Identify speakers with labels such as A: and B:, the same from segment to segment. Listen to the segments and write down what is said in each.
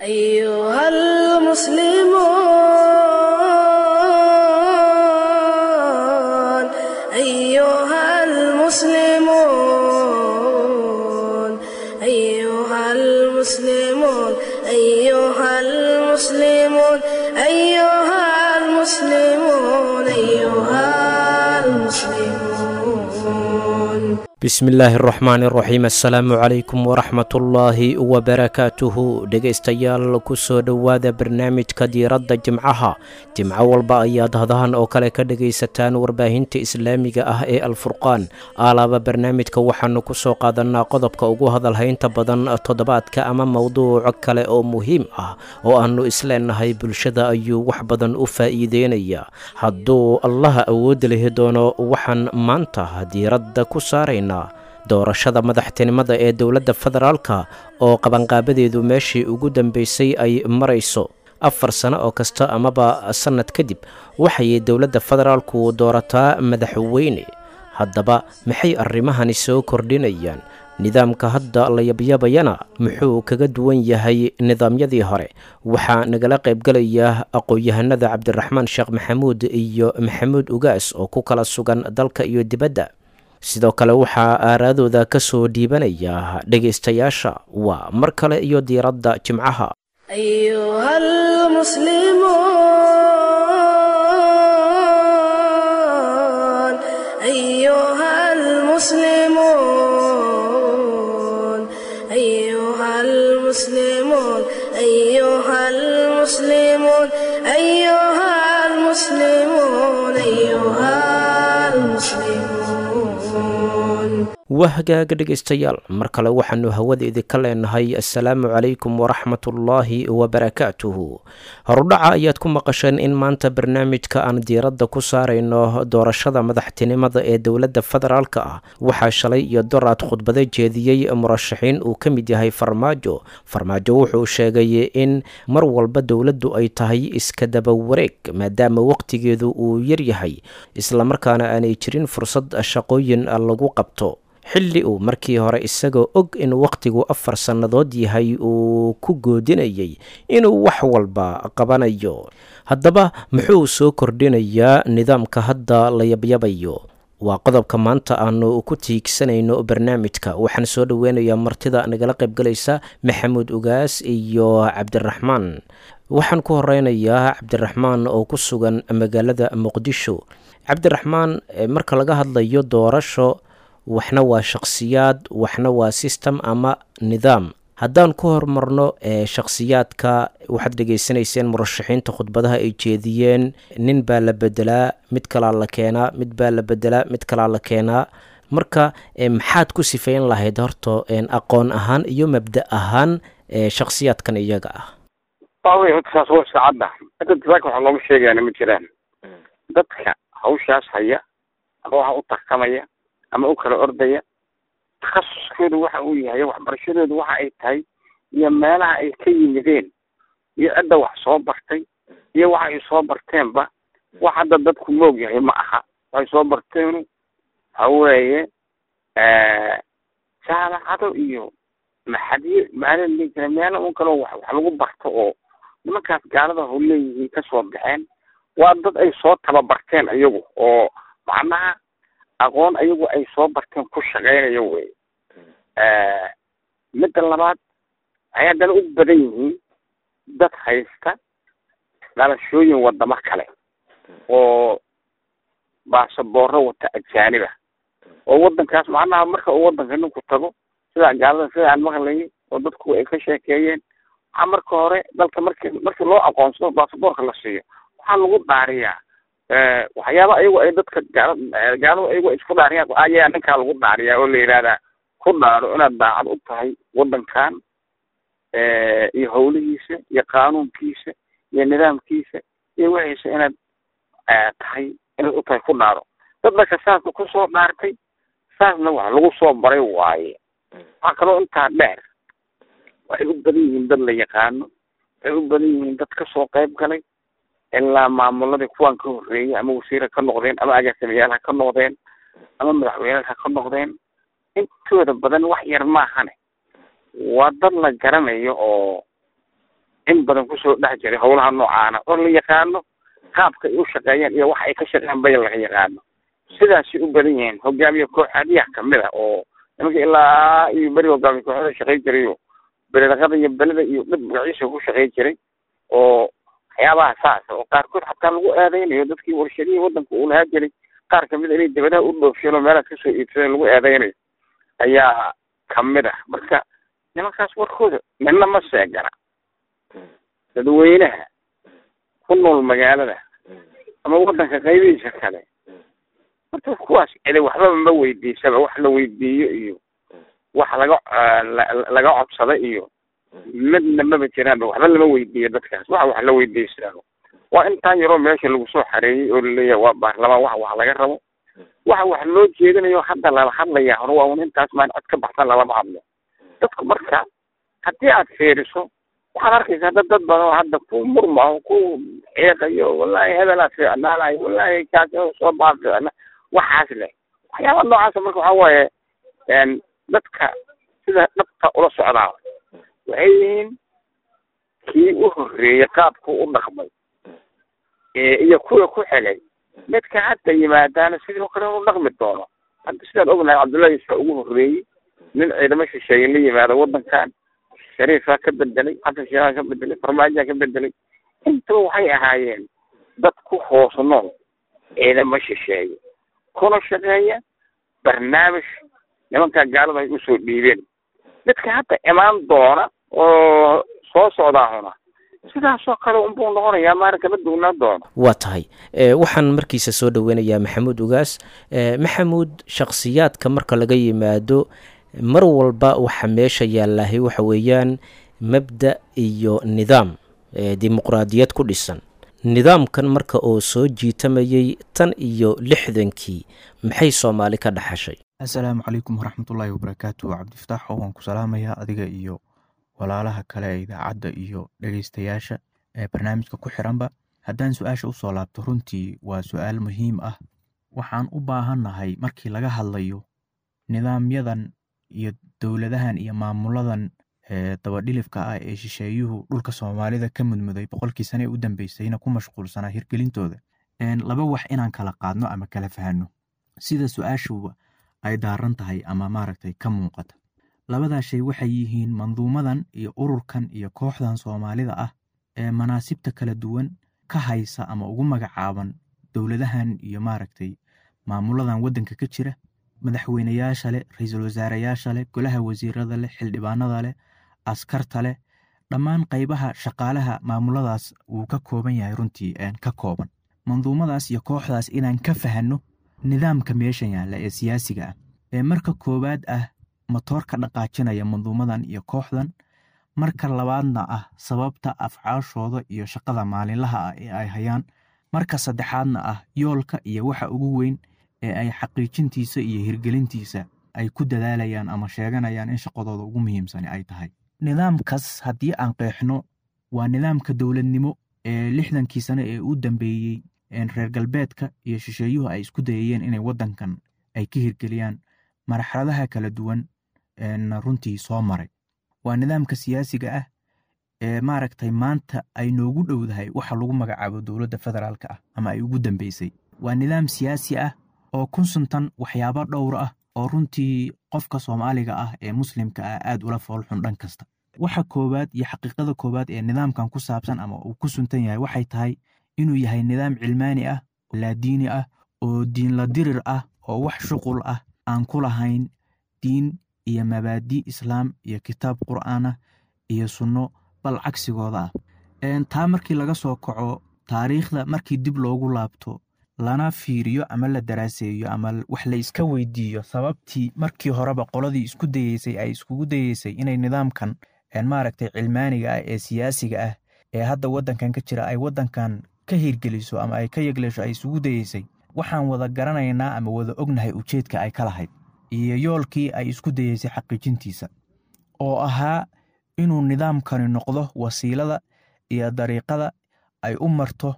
A: أيها المسلمون أيها المسلمون أيها المسلمون أيها المسلمون أيها المسلمون أيها المسلمون
B: bismillaahi araxmaani araxiim assalaamu calaykum waraxmatullaahi wabarakaatuhu dhegaystayaal kusoo dhowaada barnaamijka diiradda jimcaha jimco walba ayaad hadahan oo kale ka dhegaysataan warbaahinta islaamiga ah ee alfurqaan aalaaba barnaamijka waxaanu kusoo qaadanaa qodobka ugu hadalhaynta badan toddobaadka ama mowduuc kale oo muhiim ah oo aanu isleenahay bulshada ayuu wax badan u faa'iideynaya hadduu allaha awoodda lihi doono waxaan maanta diiradda ku saarayna doorashada madaxtinimada ee dowladda federaalka oo qabanqaabadeedu meeshii ugu dambeysay ay marayso afar sano oo kasta amaba sannad kadib waxay dowladda federaalku doorataa madaxweyne haddaba maxay arrimahani soo kordhinayaan nidaamka hadda la yabyabayana muxuu kaga duwan yahay nidaamyadii hore waxaa nagala qaybgelaya aqoon-yahanada cabdiraxmaan sheekh maxamuud iyo maxamuud ugaas oo ku kala sugan dalka iyo dibadda sidoo kale waxaa aaraadooda ka soo dhiibanaya dhegaystayaasha waa mar kale iyo diiradda jimcaha
A: أيها المسلمون أيها المسلمون أيها المسلمون أيها المسلمون أيها المسلمون أيها المسلمون
B: waa hagaaga dhegaystayaal mar kale waxaanu hawada idinka leenahay assalaamu calaykum waraxmatullaahi wabarakaatuhu horudhaca ayaad ku maqasheen in maanta barnaamijka aan diiradda ku saarayno doorashada madaxtinimada ee dowladda federaalka ah waxaa shalay iyo doraad khudbado jeediyey murashaxiin uu ka mid yahay farmaajo farmaajo wuxuu sheegay in mar walba dowladdu ay tahay iska daba wareeg maadaama waqtigeedu uu yaryahay islamarkaana aanay jirin fursad shaqooyin lagu qabto xilli uu markii hore isagoo og in wakhtigu afar sannadood yahay uu ku goodinayay inuu wax walba qabanayo haddaba muxuu soo kordhinayaa nidaamka hadda la yabyabayo waa qodobka maanta aanu ku tiigsanayno barnaamijka waxaan soo dhoweynayaa martida nagala qaybgalaysa maxamuud ugaas iyo cabdiraxmaan waxaan ku horeynayaa cabdiraxmaan oo ku sugan magaalada muqdisho cabdiraxmaan marka laga hadlayo doorasho waxna waa shakhsiyaad waxna waa system ama nidaam haddaan ku horumarno ee shakhsiyaadka waxaad dhegaysanayseen murashaxiinta khudbadaha ay jeediyeen nin baa la bedelaa mid kalaa la keenaa mid baa la bedelaa mid kalaa la keenaa marka maxaad ku sifeyn lahayd horta aqoon ahaan iyo mabda ahaan shakhsiyaadkan iyaga ah
C: waawey horta saas waa iska cadda hadda dasaaka waxaa looga sheegayaana ma jiraan dadka hawshaas haya ama waxa u tartamaya ama u kala ordaya takhasuskoodu waxa uu yahay waxbarashadoodu waxa ay tahay iyo meelaha ay ka yimideen iyo cidda wax soo bartay iyo waxa ay soo barteenba wax hadda dadku moog yahay ma aha waxay soo barteenu waxa weeye jaamacado iyo maxadiyo maala dhihi jira meelo un kaleo wax wax lagu barto oo nimankaas gaalada ho leeyihiin kasoo baxeen waa dad ay soo tababarteen iyagu oo macnaha aqoon ayagu ay soo barteen ku shaqeynayo wey midda labaad waxay haddana u badan yihiin dad haysta dhalashooyin wadamo kale oo baasaboorro wata ajaaniba oo wadankaas macnaha marka uu wadanka ninku tago sida gaalada sida aan maqlayay oo dadku ay ka sheekeeyeen waxaa marka hore dalka marki markii loo aqoonsado baasaboorka la siiyo waxaa lagu dhaariyaa waxyaaba ayagu ay dadka gaala gaaladu ayagu ay isku dhaariyaan ayaa ninkaa lagu dhaariyaa oo la yidhahdaa ku dhaaro inaad daacad u tahay wadankan iyo hawlihiisa iyo qaanuunkiisa iyo nidaamkiisa iyo wixiisa inaad tahay inaad u tahay ku dhaaro dad marka saasna kusoo dhaartay saasna wax lagu soo baray waaye waxaa kaloo intaa dheer waxay u badan yihiin dad la yaqaano waxay u badan yihiin dad kasoo qayb galay ilaa maamuladii kuwan ka horreeyay ama wasiir ha ka noqdeen ama agaasimayaal ha ka noqdeen ama madaxweyneed ha ka noqdeen intooda badan wax yar maahane waa dad la garanayo oo in badan kusoo dhex jiray howlaha noocaana oo la yaqaano qaabka ay u shaqeeyaan iyo waxa ay ka shaqeeyaan bay laga yaqaano sidaasay u badan yihiin hogaamiye kooxaadiyaha kamid a oo nimanka ilaa iyo beri hogaamiye kooxada shaqey jirayo beledaqada iyo beleda iyo dhib magaciisa ku shaqey jiray oo waxyaabaha saas oo qaarkood xataa lagu eedeynayo dadkii warshadihii wadanka uu lahaa jiray qaar kamid a inay dibadaha u dhoofsheen oo meelaas kasoo iibsadeen lagu eedeynayo ayaa kamid ah marka nimankaas warkooda midna ma seegana dadweynaha ku nool magaalada ama wadanka qaybihiisa kale horta kuwaas cidi waxbaba ma weydiisaba wax la weydiiyo iyo wax laga laga codsada iyo midna maba jiraanba waxba lama weydiiyo dadkaas waxa wax la weydiisaa waa intaan yaroo meesha lagu soo xareeyey oo laleeyahay waa baarlamaan wax wax laga rabo waxa wax loo jeedinayo hadda lala hadlaya hore waa un intaas maan cod ka baxsan lalama hadlo dadku marka haddii aad fiiriso waxaad arkaysaa dad dad badan oo hadda ku murmao ku ceeqayo wallahi hebelaa fiicnaanayo wallahi kaas soo baa fiicna waxaas leh waxyaaba noocaasa marka waxaa waaye dadka sida dhabta ula socdaa waxay yihiin kii u horreeyey qaabku u dhaqmay iyo kuwa ku xelay midka hadda yimaadaana sidoo kale inu dhaqmi doono hadda sidaan ognahay cabdullahi yuusufa ugu horreeyey nin ciidamo shisheeye la yimaado wadankan shariifaa ka bedelay xasan sheekhaa ka bedelay farmaajaa ka bedelay intaba waxay ahaayeen dad ku hoos nool ciidamo shisheeye kuna shaqeeya barnaamij nimankaa gaalada ay usoo dhiibeen midka hadda imaan doona oo soo socdaahuna sidaasoo kale unbuu noqonayaa maara kama duwnaan doono
B: waa tahay waxaan markiisa soo dhoweynayaa maxamuud ugaas maxamuud shakhsiyaadka marka laga yimaado mar walba waxa meesha yaallahay waxa weeyaan mabda iyo nidaam dimuqraadiyad ku dhisan nidaamkan marka oo soo jiitamayay tan iyo lixdankii maxay soomaali ka dhaxashay
D: assalaamu calaykum waraxmatullaahi wabarakaatu cabdifataaxo waan ku salaamayaa adiga iyo walaalaha kale ee idaacadda iyo dhegeystayaasha ee barnaamijka ku xiranba haddaan su-aasha usoo laabto runtii waa su-aal muhiim ah waxaan u baahannahay markii laga hadlayo nidaamyadan iyo dowladahan iyo maamuladan dabadhilifka ah ee shisheeyuhu dhulka soomaalida ka mudmuday boqolkii sane ee u dambeysayna ku mashquulsanaa hirgelintooda laba wax inaan kala qaadno ama kala fahanno sida su-aashuba ay daaran tahay ama maaragtay ka muuqata labadaa shay waxay yihiin manduumadan iyo ururkan iyo kooxdan soomaalida ah ee manaasibta kala duwan ka haysa ama ugu magacaaban dowladahan iyo maaragtay maamuladan waddanka ka jira madaxweyneyaasha leh ra-iisul wasaareyaasha leh golaha wasiirada leh xildhibaanada leh askarta leh dhammaan qaybaha shaqaalaha maamuladaas wuu ka kooban yahay runtii ka kooban manduumadaas iyo kooxdaas inaan ka fahanno nidaamka meeshan yaalla ee siyaasiga ah ee marka koowaad ah matoorka dhaqaajinaya manduumadan iyo kooxdan marka labaadna ah sababta afcaashooda iyo shaqada maalinlaha ah ee ay hayaan marka saddexaadna ah yoolka iyo waxa ugu weyn ee ay xaqiijintiisa iyo hirgelintiisa ay ku dadaalayaan ama sheeganayaan in shaqadooda ugu muhiimsani ay tahay nidaamkaas haddii aan qeexno waa nidaamka dowladnimo ee lixdankii sane ee u dambeeyey reer galbeedka iyo shisheeyuhu ay isku dayayeen inay waddankan ay ka hirgeliyaan marxaladaha kala duwan runtii soo maray waa nidaamka siyaasiga ah ee maaragtay maanta ay noogu dhowdahay waxa lagu magacaabo dowladda federaalka ah ama ay ugu dambeysay waa nidaam siyaasi ah oo kun suntan waxyaabo dhowr ah oo runtii qofka soomaaliga ah ee muslimka ah aad ula foolxun dhan kasta waxa koowaad iyo xaqiiqada koowaad ee nidaamkan ku saabsan ama uu ku suntan yahay waxay tahay inuu yahay nidaam cilmaani ah laadiini ah oo diinla dirir ah oo wax shuqul ah aan ku lahayn diin iyo mabaadi islaam iyo kitaab qur'aan ah iyo sunno bal cagsigooda ah taa markii laga soo kaco taariikhda markii dib loogu laabto lana fiiriyo ama la daraaseeyo ama wax la iska weydiiyo sababtii markii horeba qoladii isku dayeysay ay iskugu dayeysay inay nidaamkan maaragtay cilmaaniga ah ee siyaasiga ah ee hadda waddankan ka jira ay waddankan ka hirgeliso ama ay ka yegleesho ay isugu dayeysay waxaan wada garanaynaa ama wada ognahay ujeedka ay ka lahayd iyo yoolkii ay isku dayeysay xaqiijintiisa oo ahaa inuu nidaamkani noqdo wasiilada iyo dariiqada ay u marto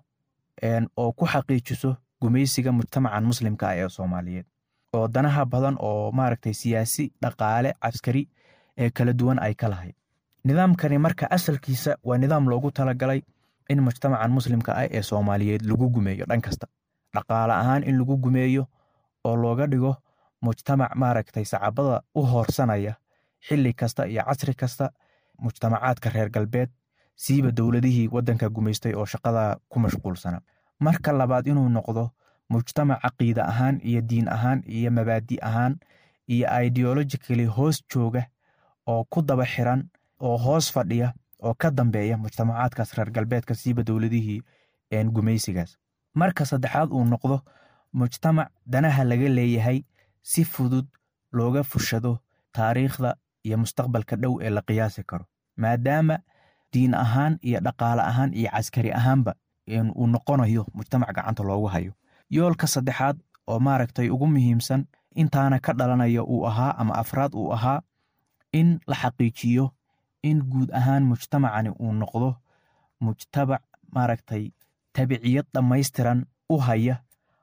D: oo ku xaqiijiso gumaysiga mujtamacan muslimka ah ee soomaaliyeed oo danaha badan oo maaragtay siyaasi dhaqaale caskari ee kala duwan ay ka lahayd nidaamkani marka asalkiisa waa nidaam loogu talagalay in mujtamacan muslimka ah ee soomaaliyeed lagu gumeeyo dhan kasta dhaqaale ahaan in lagu gumeeyo oo looga dhigo mujtamac maaragtay sacabada u hoorsanaya xili kasta iyo casri kasta mujtamacaadka reer galbeed siiba dowladihii wadanka gumaystay oo shaqada ku mashquulsana marka labaad inuu noqdo mujtamac caqiida ahaan iyo diin ahaan iyo mabaadi ahaan iyo ideologically hoos jooga oo ku daba xiran oo hoos fadhiya oo ka dambeeya mujtamacaadkaas reer galbeedka siiba dowladihii gumaysigaas marka saddexaad uu noqdo mujtamac danaha laga leeyahay si fudud looga fushado taariikhda iyo mustaqbalka dhow ee la qiyaasi karo maadaama diin ahaan iyo dhaqaale ahaan iyo caskari ahaanba uu noqonayo mujtamac gacanta loogu hayo yoolka saddexaad oo maaragtay ugu muhiimsan intaana ka dhalanaya uu ahaa ama afraad uu ahaa in la xaqiijiyo in guud ahaan mujtamacani uu noqdo mujtamac maaragtay tabiciyad dhammaystiran u haya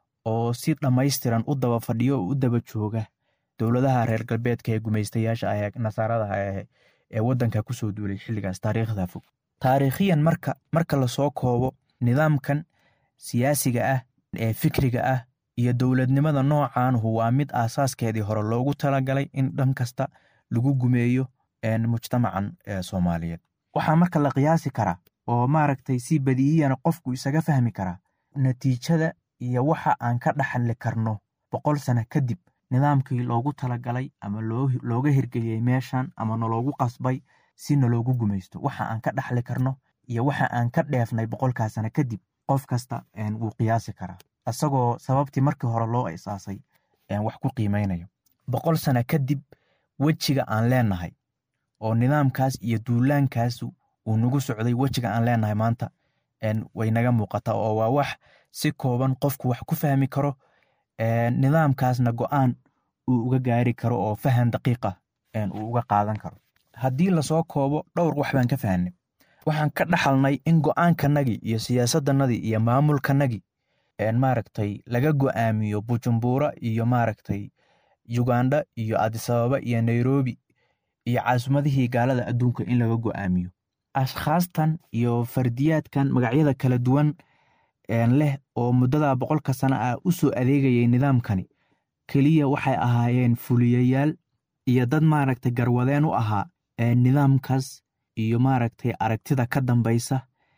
D: oo si dhammaystiran u daba fadhiyo oo u daba jooga dowladaha reer galbeedka ee gumaystayaasha ah ee nasaaradaha ah ee waddanka kusoo duulay xilligaas taariikhda fog taariikhiyan marka marka lasoo koobo nidaamkan siyaasiga ah ee fikriga ah iyo dowladnimada noocaanhu waa mid aasaaskeedii hore loogu talagalay in dhan kasta lagu gumeeyo mujtamacan soomaaliyeed waxaa marka la qiyaasi karaa oo maaragtay si badiiyana qofku isaga fahmi karaa natiijada iyo waxa aan ka dhaxli karno boqol sano kadib nidaamkii loogu talagalay ama looga hirgeliyey meeshan ama naloogu qasbay si naloogu gumaysto waxa aan ka dhaxli karno iyo waxa aan ka dheefnay boqolkaa sano kadib qof kasta wuu qiyaasi karaa isagoo sababtii markii hore loo isaasay wax ku qiimeynayo boqol sano kadib wejiga aan leenahay oo nidaamkaas iyo duulaankaas uu nagu socday wejiga aan leenahay maanta way naga muuqataa oo waa wax si kooban qofku wax ku fahmi karo nidaamkaasna go-aan uu uga gaari karo oo fahan daqiiqa uu uga qaadan karo haddii lasoo koobo dhowr wax baan ka fahnay waxaan ka dhaxalnay in go-aankanagii iyo siyaasadanadii iyo maamulkanagii maaragtay laga go-aamiyo bujumbura iyo maaragtay uganda iyo adisababa iyo nairobi iyo caasimadihii gaalada adduunka in laga go-aamiyo ashkhaastan iyo fardiyaadkan magacyada kala duwan leh oo muddada boqolka sano ah u soo adeegayay nidaamkani keliya waxay ahaayeen fuliyayaal iyo dad maaragtay garwadeen u ahaa nidaamkaas iyo maaragtay aragtida ka dambaysa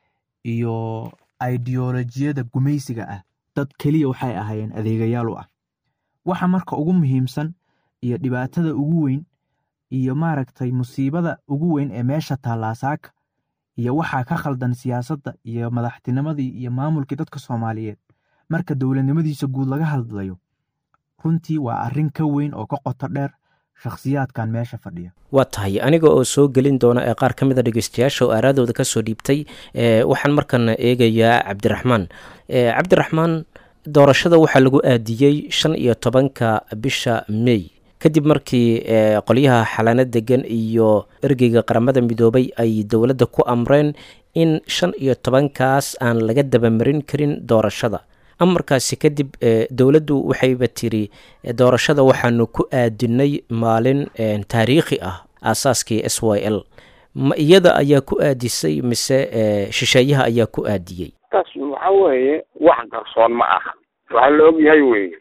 D: iyo ideolojiyada gumaysiga ah dad keliya waxay ahaayeen adeegayaal u ah waxa marka ugu muhiimsan iyo dhibaatada ugu weyn iyo maaragtay musiibada ugu weyn ee meesha taallaasaaka iyo waxaa ka khaldan siyaasadda iyo madaxtinimadii iyo maamulkii dadka soomaaliyeed marka dowladnimadiisa guud laga hadlayo runtii waa arrin ka weyn oo ka qoto dheer shakhsiyaadkan meesha fadhiya
B: waa tahay aniga oo soo gelin doona ee qaar ka mid a dhegeystayaasha oo aaraadooda ka soo dhiibtay waxaan markana eegayaa cabdiraxmaan cabdiraxmaan doorashada waxaa lagu aadiyey shan iyo tobanka bisha mey kadib markii qolyaha xalaano degan iyo ergeyga qaramada midoobay ay dowladda ku amreen in shan iyo tobankaas aan laga dabamarin karin doorashada amarkaasi kadib dowladdu waxayba tiri doorashada waxaanu ku aadinay maalin taariikhi ah aasaaskii s y l ma iyada ayaa ku aadisay mise shisheeyaha ayaa ku aadiyey
C: taas waxa weeye wax qarsoon ma aha waxaa la ogyahay weye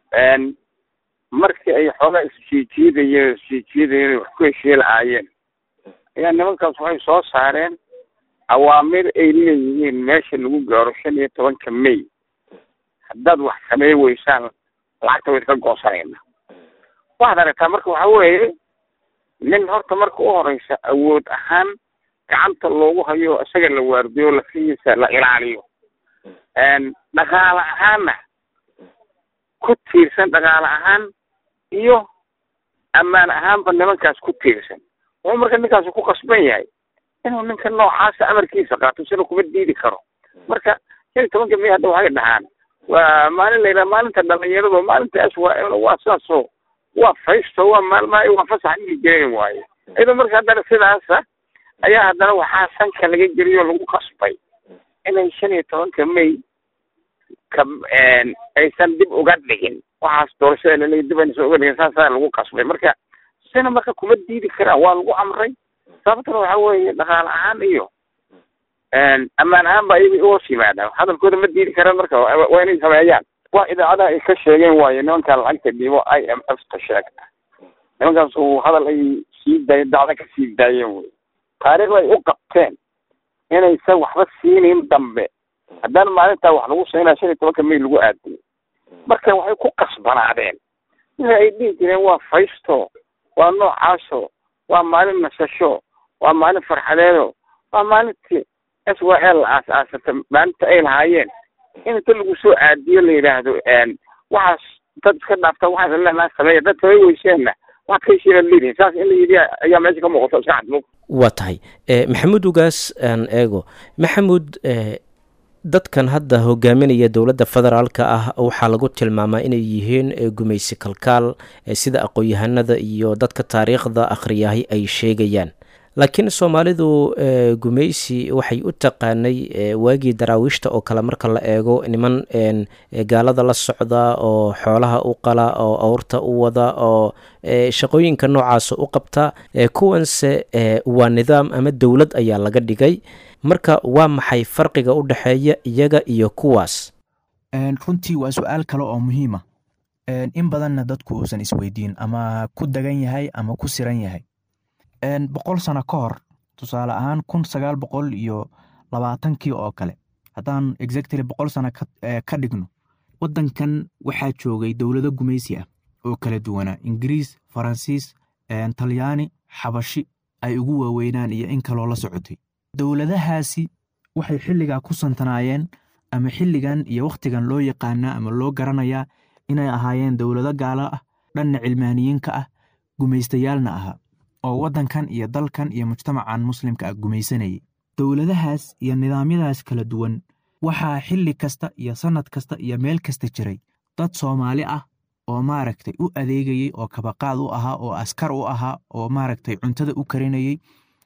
C: markii ay xoogaa isjiijiidayeen isjiijiidayeen wax ku heshii lahaayeen ayaa nimankaas waxay soo saareen awaamir ay leeyihiin meesha lagu gaaro shan iyo tobanka may haddaad wax samey weysaan lacagta way iska goosanayna waxaad aragtaa marka waxa weeye nin horta marka u horeysa awood ahaan gacanta loogu hayo isaga la waardiyo lafihiisa la ilaaliyo dhaqaale ahaanna ku tiirsan dhaqaale ahaan iyo ammaan ahaanba nimankaas ku tiirsan wuxuu marka ninkaasi ku qasban yahay inuu ninka noocaasa amarkiisa qaato sina kuma diidi karo marka shan iyo tobanka may hadda waxay dhahaan waa maalin la yidhaha maalinta dhalinyarado maalintaas waa waa saasoo waa faysto waa maalmaha waa fasax dhigi jireen waaye iyadoo marka haddana sidaasa ayaa haddana waxaa sanka laga geliyo lagu qasbay inay shan iyo tobanka may ka aysan dib uga dhigin waxaas doorashada laleeya dib aysan uga dhigin saasaa lagu qasbay marka sina marka kuma diidi karaan waa lagu amray sababtana waxa weeye dhaqaale ahaan iyo ammaan ahaan ba iyaga uhoos yimaadaan hadalkooda ma diidi karaan marka waa inay sameeyaan wax idaacadaha ay ka sheegeen waayo nimankan lacagta dhibo i m f ta sheegta nimankaas uu hadal ay sii daay dacda ka sii daayeen wey taariikhda ay u qabteen inaysan waxba siinin dambe haddana maalintaa wax lagu siinaya shan iyo tobanka may lagu aadiyay marka waxay ku qasbanaadeen wixii ay dhihi jireen waa faysto waa noocaaso waa maalin nasasho waa maalin farxadeedo waa maalintii s w l la aas-aasata maalinta ay lahaayeen in inta lagu soo aadiyo la yidhaahdo waxaas dad iska dhaafta waxaas leenaa sameeya dad samay weyseenna waxaad ka heshiina leedihin saas in la yidhi ayaa meesha ka muuqato iska cadmo
B: waa tahay maxamuud ugaas aan eego maxamuud dadkan hadda hogaaminaya dowladda federaalka ah waxaa lagu tilmaamaa inay yihiin gumaysi kalkaal sida aqoon-yahanada iyo dadka taariikhda akhriyahay ay sheegayaan laakiin soomaalidu gumaysi waxay u taqaanay waagii daraawiishta oo kale marka la eego niman gaalada la socda oo xoolaha u qala oo awrta u wada oo shaqooyinka noocaasa u qabta kuwanse waa nidaam ama dowlad ayaa laga dhigay marka waa maxay farqiga u dhexeeya iyaga iyo kuwaas
D: runtii waa su-aal kale oo muhiima in badanna dadku uusan isweydiin ama ku dagan yahay ama ku siran yahay boqol sano ka hor tusaale ahaan kun sagaal boqol iyo labaatankii oo kale haddaan exactly boqol sano ka dhigno waddankan waxaa joogay dowlado gumaysi ah oo kala duwanaa ingiriis faransiis talyaani xabashi ay ugu waaweynaan iyo in kaloo la socotay dowladahaasi waxay xilligaa ku santanaayeen ama xilligan iyo wakhtigan loo yaqaanaa ama loo garanayaa inay ahaayeen dowlado gaalo ah dhanna cilmaaniyiinka ah gumaystayaalna ahaa oo waddankan iyo dalkan iyo mujtamacan muslimka ah gumaysanayay dowladahaas iyo nidaamyadaas kala duwan waxaa xilli kasta iyo sannad kasta iyo meel kasta jiray dad soomaali ah oo maaragtay u adeegayey oo kabaqaad u ahaa oo askar u ahaa oo maaragtay cuntada u karinayey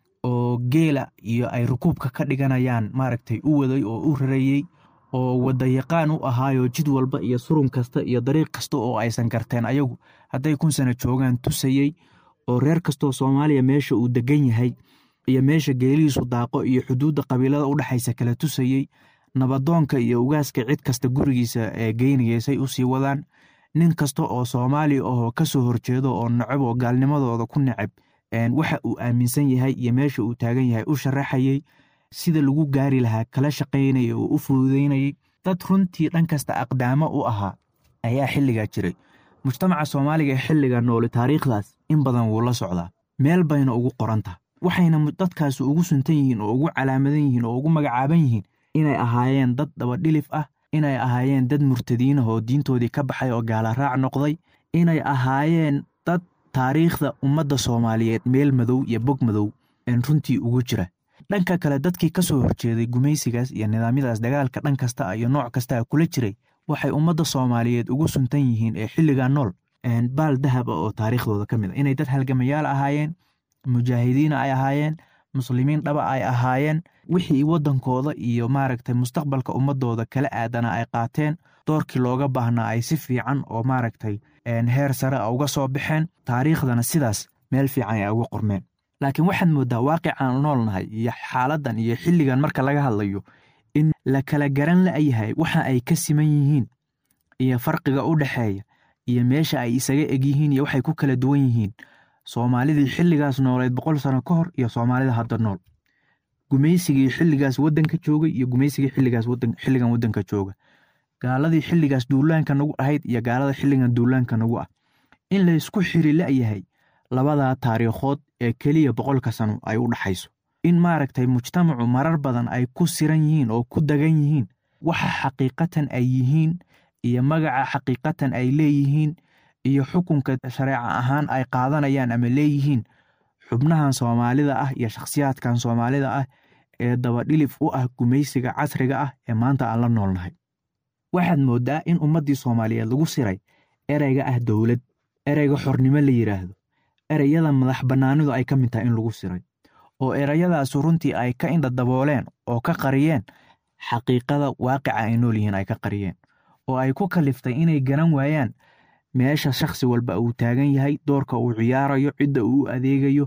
D: oo geela iyo ay rukuubka ka dhiganayaan maaragtay u waday oo u rarayey oo wadayaqaan u ahaayoo jid walba iyo surun kasta iyo dariiq kasta oo aysan garteen ayagu hadday kun sano joogaan tusayey oo reer kastoo soomaaliya meesha uu degan yahay iyo meesha geelihiisu daaqo iyo xuduudda qabiilada u dhexaysa kala tusayey nabadoonka iyo ugaaska cid kasta gurigiisa ee geynayaysay usii wadaan nin kasta oo soomaali ahoo ka soo horjeedo oo necab oo gaalnimadooda ku necab waxa uu aaminsan yahay iyo meesha uu taagan yahay u sharaxayey sida lagu gaari lahaa kala shaqaynayay oo u fududaynayay dad runtii dhan kasta aqdaamo u ahaa ayaa xilligaa jiray mujtamaca soomaaliga ee xilliga nooli taariikhdaas in badan wuu la socdaa meel bayna ugu qorantah waxayna dadkaasi ugu suntan yihiin oo ugu calaamadan yihiin oo ugu magacaaban yihiin inay ahaayeen dad dabadhilif ah inay ahaayeen dad murtadiinah oo diintoodii ka baxay oo gaala raac noqday inay ahaayeen dad taariikhda ummadda soomaaliyeed meel madow iyo bog madow een runtii ugu jira dhanka kale dadkii ka soo horjeeday gumaysigaas iyo nidaamyadaas dagaalka dhan kasta iyo nooc kastaa kula jiray waxay ummadda soomaaliyeed ugu suntan yihiin ee xilligaa nool baal dahab ah oo taariikhdooda ka mid a inay dad halgamayaal ahaayeen mujaahidiina ay ahaayeen muslimiin dhaba ay ahaayeen wixii waddankooda iyo maaragtay mustaqbalka ummadooda kala aadana ay qaateen doorkii looga baahnaa ay si fiican oo maaragtay heer sare a uga soo baxeen taariikhdana sidaas meel fiican ay uga qormeen laakiin waxaad moodaa waaqicaan noolnahay iyo xaaladdan iyo xilligan marka laga hadlayo in la kala garan la'yahay waxa ay ka siman yihiin iyo farqiga u dhexeeya iyo meesha ay isaga egyihiin iyo waxay ku kala duwan yihiin soomaalidii xilligaas nooleed boqol sano ka hor iyo soomaalida hadda nool gumaysigii xilligaas waddanka joogay iyo gumaysigii xilligaas xilligan waddanka jooga gaaladii xilligaas duulaanka nagu ahayd iyo gaalada xilligan duulaanka nagu ah in laysku xiri la'yahay labadaa taariikhood ee keliya boqolka sano ay u dhaxayso in maaragtay mujtamacu marar badan ay ku siran yihiin oo ku dagan yihiin waxa xaqiiqatan ay yihiin iyo magaca xaqiiqatan ay leeyihiin iyo xukunka shareeca ahaan ay qaadanayaan ama leeyihiin xubnahan soomaalida ah iyo shakhsiyaadkan soomaalida ah ee dabadhilif u ah gumaysiga casriga ah ee maanta aan la noolnahay waxaad mooddaa in ummaddii soomaaliyeed lagu siray ereyga ah dowlad ereyga xornimo la yidhaahdo ereyada madax bannaanidu ay ka mid tahay in lagu siray oo ereyadaasu runtii ay ka indha dabooleen oo ka qariyeen xaqiiqada waaqica ay nool yihiin ay ka qariyeen oo ay ku kaliftay inay garan waayaan meesha shakhsi walba uu taagan yahay doorka uu ciyaarayo cidda uu u adeegayo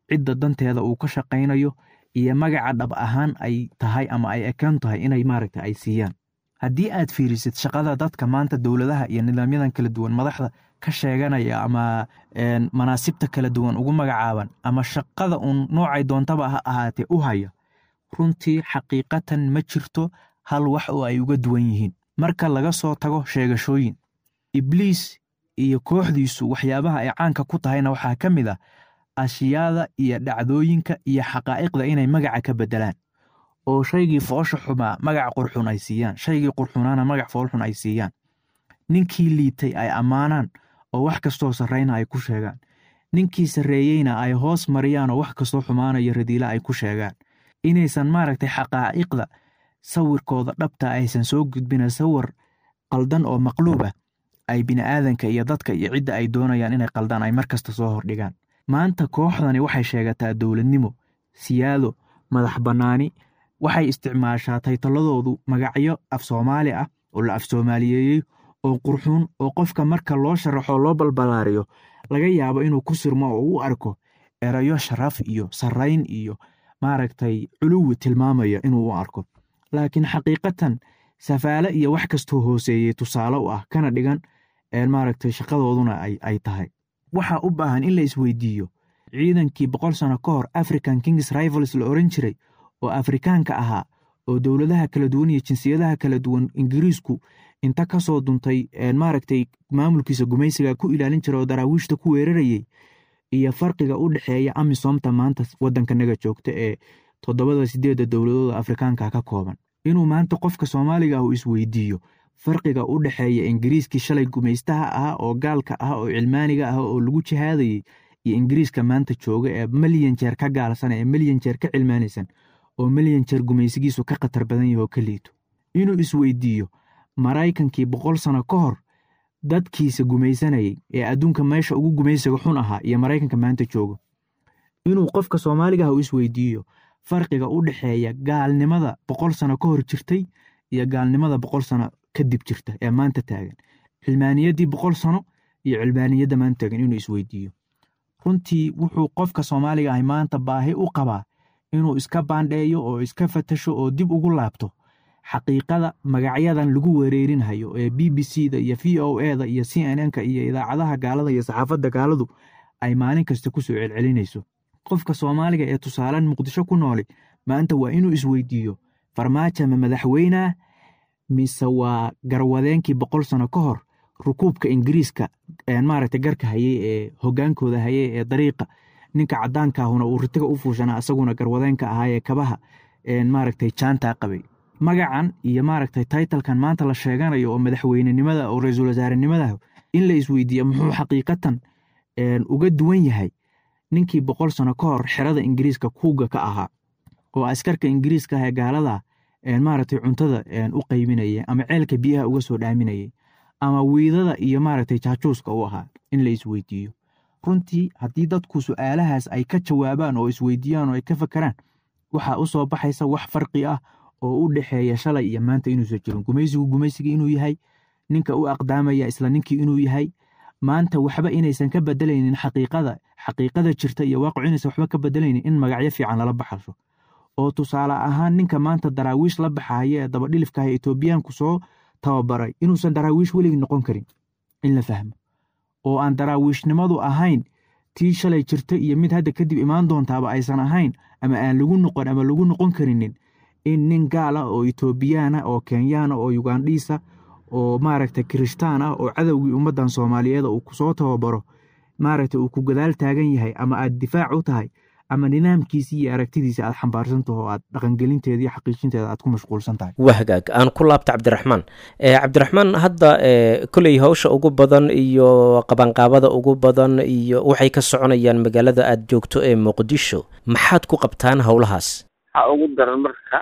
D: cidda danteeda uu ka shaqaynayo iyo magaca dhab ahaan ay tahay ama ay ekaan tahay inay maaragta ay siiyaan haddii aad fiirisid shaqada dadka maanta dowladaha iyo nidaamyadan kala duwan madaxda ka sheeganaya ama manaasibta kala duwan ugu magacaaban ama shaqada uun noocay doontaba ha ahaatee u haya runtii xaqiiqatan ma jirto hal wax oo ay uga duwan yihiin marka laga soo tago sheegashooyin ibliis iyo kooxdiisu waxyaabaha ay caanka ku tahayna waxaa ka mid ah ashyaada iyo dhacdooyinka iyo xaqaa'iqda inay magaca ka beddelaan oo shaygii foosha xumaa magac qurxun ay siiyaan shaygii qurxunaana magac foolxun ay siiyaan ninkii liitay ay ammaanaan oo wax kastoo sarrayna ay ku sheegaan ninkii sarreeyeyna ay hoos mariyaan oo wax kastoo xumaanayo radiila ay ku sheegaan inaysan maaragtay xaqaa'iqda sawirkooda dhabta aysan soo gudbina sawir qaldan oo maqluubah ay bini'aadanka iyo dadka iyo cidda ay doonayaan inay qaldaan ay mar kasta soo hordhigaan maanta kooxdani waxay sheegataa dowladnimo siyaado madax bannaani waxay isticmaashaa taytaladoodu magacyo af soomaali ah oo la af soomaaliyeeyey oo qurxuun oo qofka marka loo sharaxo loo balbalaariyo laga yaabo inuu ku sirmo oo u arko erayo sharaf iyo sarrayn iyo maaragtay culuwi tilmaamaya inuu u arko laakiin xaqiiqatan safaale iyo wax kastoo hooseeyey tusaale u ah kana dhigan maaragtay shaqadooduna ay tahay waxaa u baahan in la isweydiiyo ciidankii boqol sano ka hor african kings rivals la oran jiray oo afrikaanka ahaa oo dowladaha kala duwan iyo jinsiyadaha kala duwan ingiriisku inta ka soo duntay maaragtay maamulkiisa gumaysiga ku ilaalin jira oo daraawiishta ku weerarayey iyo farqiga u dhexeeya amisomta maanta waddankanaga joogta ee toddobada sideedda dowladooda afrikaanka ka kooban inuu maanta qofka soomaaliga ah uu isweydiiyo farqiga u dhexeeya ingiriiskii shalay gumaystaha ah oo gaalka ah oo cilmaaniga ah oo lagu jihaadayey iyo ingiriiska maanta jooga ee milyan jeer ka gaalsan ee milyan jeer ka cilmaanaysan oo milyan jeer gumaysigiisu ka khatar badan yaho ka liito inuu isweydiiyo maraykankii boqol sano ka hor dadkiisa gumaysanayay ee adduunka meesha ugu gumaysiga xun ahaa iyo maraykanka maanta joogo inuu qofka soomaaliga ah u isweydiiyo farqiga u dhexeeya gaalnimada boqol sano ka hor jirtay iyo gaalnimada boqol sano kadib jirta ee maanta taagan cilmaaniyaddii boqol sano iyo cilmaaniyadda maanta taagan inuu isweydiiyo runtii wuxuu qofka soomaaliga ahi maanta baahi u qabaa inuu iska baandheeyo oo iska fatasho oo dib ugu laabto xaqiiqada magacyadan lagu wereerinhayo ee b b c da iyo v o e da iyo c n n ka iyo idaacadaha gaalada iyo saxaafadda gaaladu ay maalin kasta ku soo celcelinayso qofka soomaaliga ee tusaalan muqdisho ku nooli maanta waa inuu isweydiiyo farmaajo ma madaxweynea mise waa garwadeenkii boqol sano ka hor rukuubka ingiriiska maaragta garka hayey ee hogaankooda hayey ee dariiqa ninka cadaankaahuna uu ritiga u fuushanaa isaguna garwadeenka ahaayee kabaha maaragtay jaantaa qabay magacan iyo maaragtay taytalkan maanta la sheeganayo oo madaxweynenimada oo ra-iisul wasaarenimada in la isweydiiya muxuu xaqiiqatan uga duwan yahay ninkii boqol sano ka hor xerada ingiriiska kuuga ka ahaa oo askarka ingiriiska ah ee gaalada maaragtay cuntada u qaybinayay ama ceelka biyaha uga soo dhaaminayay ama wiidada iyo maaragtay jaajuuska u ahaa in la isweydiiyo runtii haddii dadku su-aalahaas ay ka jawaabaan oo isweydiiyaan oo ay ka fakeraan waxaa u soo baxaysa wax farqi ah oo u dhexeeya shalay iyo maanta inuusan jirin gumaysigu gumaysigii inuu yahay ninka u aqdaamaya isla ninkii inuu yahay maanta waxba inaysan ka bedelaynin xaqiiqada xaqiiqada jirta iyo waaqicu inaysan waxba ka bedelaynin in magacyo fiican lala baxasho oo tusaale ahaan ninka maanta daraawiish la baxaya ee dabadhilifkaah etoobiyaanku soo tababaray inuusan daraawiish weligii noqon karin in la fahmo oo aan daraawiishnimadu ahayn tii shalay jirta iyo mid hadda kadib imaan doontaaba aysan ahayn ama aan lagu noqon ama lagu noqon karinin in nin gaal ah oo etoobiyaana oo kenyaana oo yugandhiisa oo maaragta kirishtaan ah oo cadowgii ummaddan soomaaliyeed uu kusoo tababaro maaragta uu ku gadaal taagan yahay ama aad difaac u tahay ama nidaamkiisii iyo aragtidiisa aad xambaarsantaho oo aad dhaqangelinteeda iyo xaqiijinteeda aad ku mashquulsan tahay
B: waa hagaag aan ku laabta cabdiraxmaan cabdiraxmaan hadda koley hawsha ugu badan iyo qabanqaabada ugu badan iyo waxay ka soconayaan magaalada aada joogto ee muqdisho maxaad ku qabtaan howlahaas
C: waxaa ugu daran marka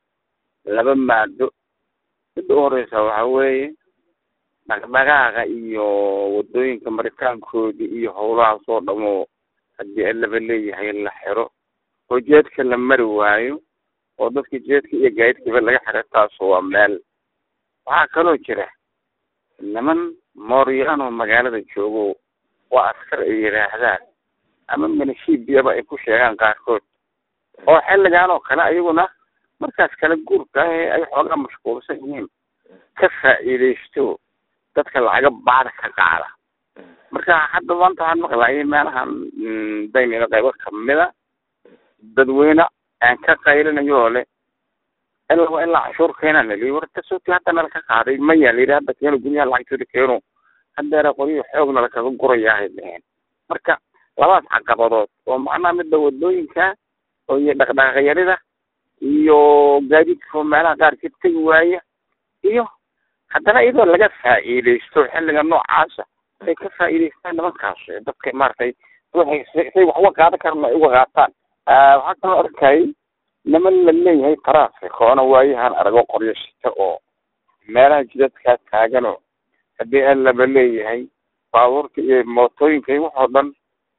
C: laba maado midda u horeysa waxa weeye dhaqdhaqaaqa iyo wadooyinka maritaankoodii iyo howlahaas oo dhamoo haddii alaba leeyahay la xiro oo jeedka la mari waayo oo dadka jeedka iyo gaadidkiiba laga xiro taasu waa meel waxaa kaloo jira niman mooryaanoo magaalada joogo waa askar ay yidhaahdaan ama minishibiyaba ay ku sheegaan qaarkood oo xilligan oo kale ayaguna markaas kala guurka ah ee ay xoogaa mashquulsan yihiin ka faa'iidaysto dadka lacaga bacda ka qaada marka hadda maanta waxaan maqlayay meelahan daynila qaybo kamida dadweyne aan ka qaylinayo oo le ilaa ilaa cashuur keenaan lii war tasoti hadda nala ka qaaday maya layidhi hadda keeno guryaha lacagtooda keeno haddeera qoryo xoog nala kaga gurayahay dheheen marka labadaas caqabadood oo macnaha midda wadooyinka oo iyo dhaqdhaqaaqyarida iyo gaadiidka meelaha qaarkeed tegi waaya iyo haddana iyadoo laga faa'iidaysto xilliga noocaasa ay ka faa'iidaystaan nimankaas dadka maaragtay ruuxay say wax uga qaadan karan ay uga qaataan waxaa kaloo arkayay niman la leeyahay traffic oona waayahan arago qoryo shita oo meelaha jidadkaa taaganoo haddii aan laba leeyahay baabuurka iyo mootooyinka iyo waxoo dhan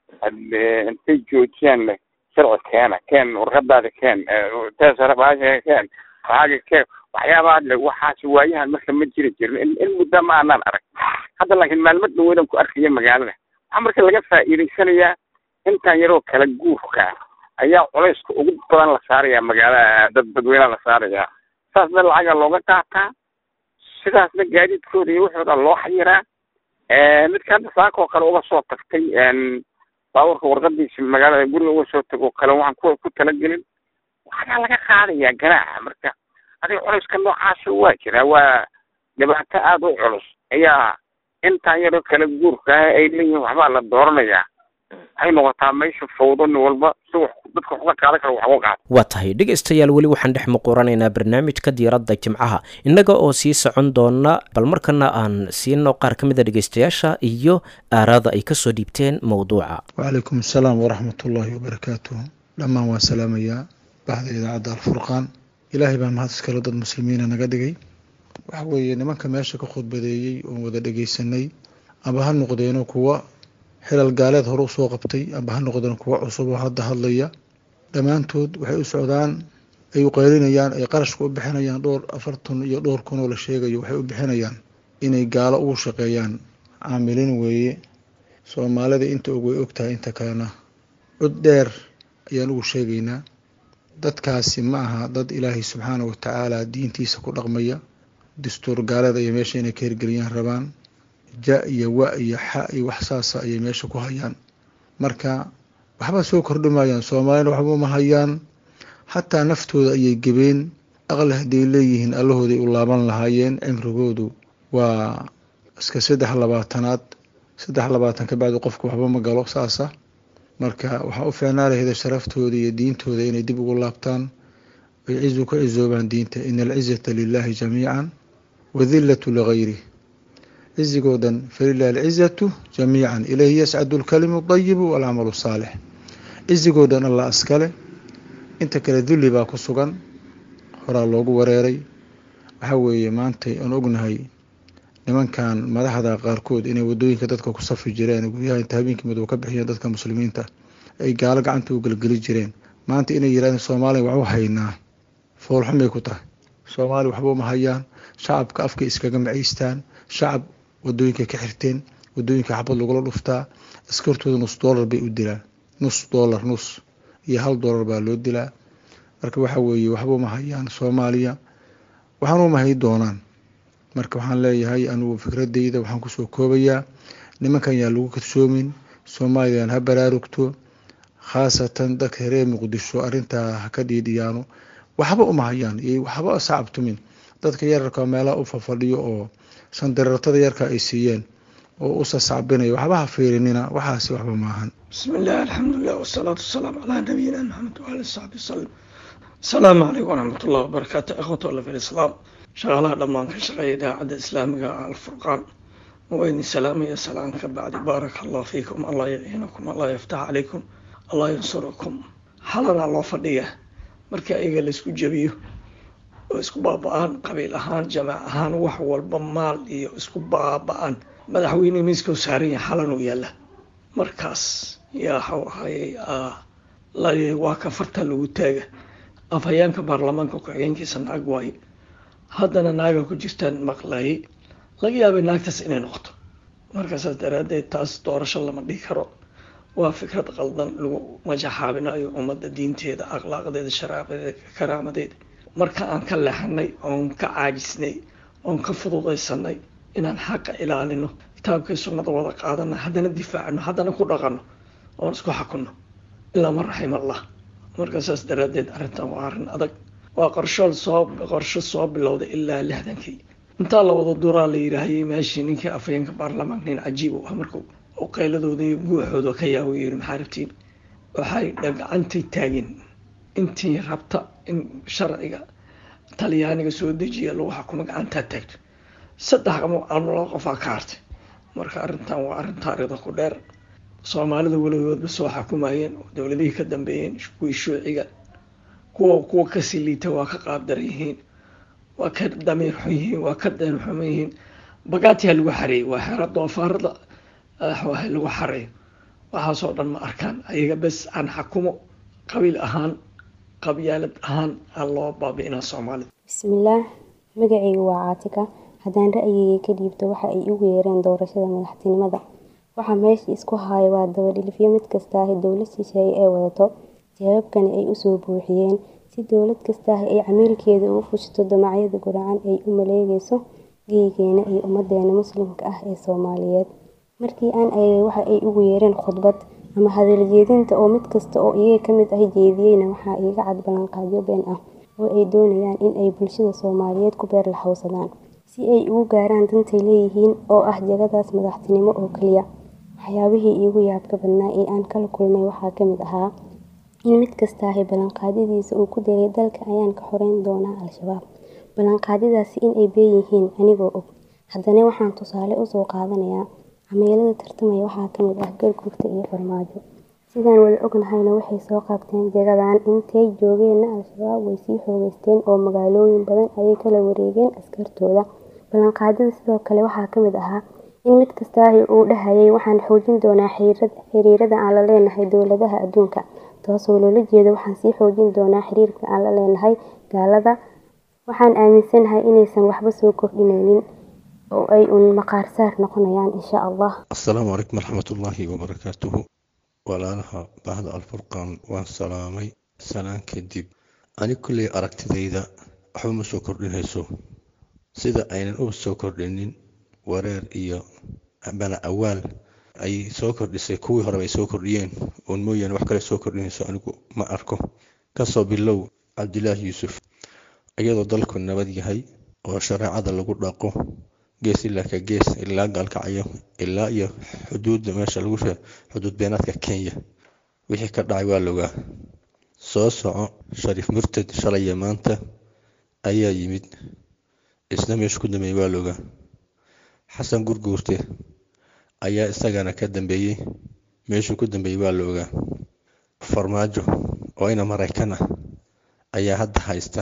C: intay joojiyaan le sharci keena keen warqadaada keen teesare baasha keen waaga keen waxyaabaha le waxaas waayahan marka ma jiri jirin in in muddo ma aanaan arag hadda laakiin maalmo dhaweynan ku arkaya magaalada waxaa marka laga faa'iidaysanayaa intaan yaroo kala guurka ayaa culayska ugu badan la saaraya magaalada dad dadweynaha la saaraya saasna lacaga looga qaataa sidaasna gaadiidkooda iyo waxooda loo xayiraa midka hadda saaka oo kale uga soo tagtay baabuurka warqadiisa magaalada guriga uga soo tago kale waxaan ku ku talagelin waxaa laga qaadayaa ganaaxa marka adiga culayska noocaasa waa jiraa waa dhibaato aada u culus ayaa intaan yaroo kala guurka ah ay leeyihiin waxbaa la dooranayaa waxay noqotaa meesha fawdo nin walba si wax dadka wax uga qaadan kara wax uga qaado
B: waa tahay dhegaystayaal weli waxaan dhex muquranaynaa barnaamijka diiradda jimcaha innaga oo sii socon doona bal markana aan siino qaar ka mid a dhegaystayaasha iyo aaraada ay kasoo dhiibteen mowduuca
E: wacalaykum asalaam waraxmatullaahi wabarakaatuh dhammaan waan salaamayaa bahda idaacadda alfurqaan ilaahay baan mahad iskale dad muslimiina naga dhigay waxa weeye nimanka meesha ka khudbadeeyey oon wada dhegaysanay aba ha noqdeeno kuwa xilal gaaleed hore usoo qabtay aba ha noqdeen kuwa cusub oo hadda hadlaya dhammaantood waxay u socdaan ay u qaylinayaan ay qarashka u bixinayaan dhowr afartan iyo dhowr kun oo la sheegayo waxay u bixinayaan inay gaalo ugu shaqeeyaan caamilin weeye soomaalida inta og way ogtahay inta kalena cod dheer ayaan ugu sheegaynaa dadkaasi ma aha dad ilaahay subxaana wa tacaala diintiisa ku dhaqmaya dastuur gaaleed ayay meesha inay ka hirgeliyaan rabaan ja iyo wa iyo xa iyo wax saasa ayay meesha ku hayaan marka waxba soo kordhimayaan soomaalina waxba ma hayaan xataa naftooda ayay gebeen aqli hadday leeyihiin allahooday u laaban lahaayeen cimrigoodu waa iska saddex labaatanaad saddex labaatan ka bacdi qofku waxba ma galo saasa marka waxaa u fiicnaa lahayda sharaftooda iyo diintooda inay dib ugu laabtaan ay cizu ka cizoobaan diinta ina alcizata lilahi jamiican wadillatu ligayrih cizigoodan falilahi alcizatu jamiican ilayhi yascadu lkalimu dayibu walcamalu saalix cizigoodan alla askale inta kale dulli baa ku sugan horaa loogu wareeray waxaa weeye maantay aan ognahay nimankan madaxda qaarkood inay wadooyinka dadka ku safi jireen guryaha inta habeenkii madow ka bixiyeen dadka muslimiinta ay gaalo gacanta u gelgeli jireen maanta inay yirahdeen soomaaliya waxu haynaa foolxumay ku tahay soomaaliya waxba uma hayaan shacabka afka iskaga macaystaan shacab wadooyinka ka xirteen wadooyinka xabad lagula dhuftaa askartooda nus dollar bay u dilaan nus dollar nus iyo hal dollar baa loo dilaa marka waxa weeye waxba uma hayaan soomaaliya waxaan uma hay doonaan marka waxaan leeyahay anugu fikradeyda waxaan kusoo koobayaa nimankan yaan lagu kadsoomin soomaaliyan ha baraarugto khaasatan dadka reer muqdisho arintaa ha ka dhiidhiyaano waxba uma hayaan iyo waxba sacabtumin dadka yararka meelaha u fafadhiyo oo sandarartada yarka ay siiyeen oo u sasacbinayo waxba ha fiirinina waxaasi waxba maahan
F: bismi illah alxamdulilah wasalaatu wasalaamu calaa nabiyina maxamed waali saxbi wasalam asalaamu calaykum waraxmat ullahi wabarakaatu ikhwata alla fi lislaam shaqaalaha dhammaan ka shaqeeya idaacadda islaamiga alfurqaan wayni salaamaya salaan ka bacdi baaraka allah fiikum allah yaciinakum allah yaftax calaykum allah yansurakum xalanaa loo fadhiya markii ayaga laisku jebiyo oo isku baaba-aan qabiil ahaan jamaac ahaan wax walba maal iyo isku baaba-aan madaxweyne miiska u saaran yahay xalan uu yaalla markaas yaa waxau ahayey waa ka farta lagu taaga afhayeenka baarlamaanka ku-xigeenkiisa naag waaye haddana naaga ku jirtaan maqlayay laga yaabay naagtaas inay noqoto marka saas daraadeed taas doorasho lama dhihi karo waa fikrad qaldan lagu majaxaabinayo ummadda diinteeda akhlaaqdeeda sharaacadeeda karaamadeeda marka aan ka leexanay oon ka caajisnay oon ka fududaysanay inaan xaqa ilaalino kitaabkay sunnada wada qaadana haddana difaacno haddana ku dhaqanno oon isku xakunno ilaa man raxim allah marka saas daraaddeed arrintan waa arrin adag waa qorsho soo qorsho soo bilowday ilaa lixdankii intaa la wada duraa la yidhaahayay meeshii ninkii afhayeenka baarlamaanka nin cajiib u ah markuu oo qayladooda iyo guuxooda ka yaawo yidhi maxaa rabtiin waxay gacantay taageen intii rabta in sharciga talyaaniga soo dejiya lagu xukumo gacantaa taagto saddex laba qofaa ka hartay marka arrintan waa arrin taariikhda ku dheer soomaalida weligoodba soo xukumayeen dowladihii ka dambeeyeen kuwii shuuciga kuwa kuwa kasii liita waa ka qaabdar yihiin waa ka damiir xun yihiin waa ka deen xuman yihiin bagaatiha lagu xareeyey waa xeero doofaarada lagu xareeyo waxaasoo dhan ma arkaan ayaga bes aan xakumo qabiil ahaan qabyaalad ahaan aan loo baabi'inaa soomaalida
G: bismillaah magacaygu waa caatika haddaan ra'yigayga ka dhiibto waxa ay ugu yeereen doorashada madaxtinimada waxaa meesha isku haya waa dabadhilifyo mid kastaahi dowlad shisheeye ee wadato jawaabkani ay usoo buuxiyeen si dowlad kastaahi ay camiilkeeda ugu fushito damacyada guracan ay u maleegayso geygeena iyo ummadeena muslimka ah ee soomaaliyeed markii aan eegay waxa ay ugu yeereen khudbad ama hadaljeedinta oo mid kasta oo iyaga ka mid ah jeediyeyna waxaa iiga cad ballanqaadyo been ah oo ay doonayaan in ay bulshada soomaaliyeed ku beer laxawsadaan si ay ugu gaaraan dantay leeyihiin oo ah jagadaas madaxtinimo oo keliya waxyaabihii iigu yaabka badnaa ee aan kala kulmay waxaa ka mid ahaa in mid kastaahi ballanqaadyadiisa uu ku diray dalka ayaan ka xoreyn doonaa al-shabaab ballanqaadyadaasi in ay been yihiin anigoo og haddana waxaan tusaale usoo qaadanayaa cameelada tartamaya waxaa ka mid ah gargurta iyo farmaajo sidaan wada ognahayna waxay soo qaabteen jagadan intay joogeenna al-shabaab way sii xoogeysteen oo magaalooyin badan ayay kala wareegeen askartooda ballanqaadyada sidoo kale waxaa ka mid ahaa in mid kastaahi uu dhahayay waxaan xoojin doonaa xiriirada aan la leenahay dowladaha adduunka taasoo loola jeeda waxaan sii xoojin doonaa xiriirka aan la leenahay gaalada waxaan aaminsanahay inaysan waxba soo kordhinaynin oo ay uun maqaarsaar noqonayaan insha allah
H: assalaamu calaykum waraxmatullaahi wabarakaatuhu walaalaha bahda alfurqaan waan salaamay sanaan kadib ani kulley aragtidayda waxba ma soo kordhinayso sida aynan u soo kordhinin wareer iyo bana awaal ay soo kordhisay kuwii horeba ay soo kordhiyeen oon mooyaane wax kale soo kordhinayso anigu ma arko kasoo bilow cabdilaahi yuusuf iyadoo dalku nabad yahay oo shareecada lagu dhaqo gees ilaa ka gees ilaa gaalkacyo ilaa iyo xuduudda meesha lagu xuduud beenaadka kenya wixii ka dhacay waa logaa soo soco shariif murtad shalaya maanta ayaa yimid isna meesha ku dambeeyey waa logaa xasan gurguurte ayaa isagana ka dambeeyey meeshuu ku dambeeyey waa la ogaa farmaajo oo ina maraykan ah ayaa hadda haysta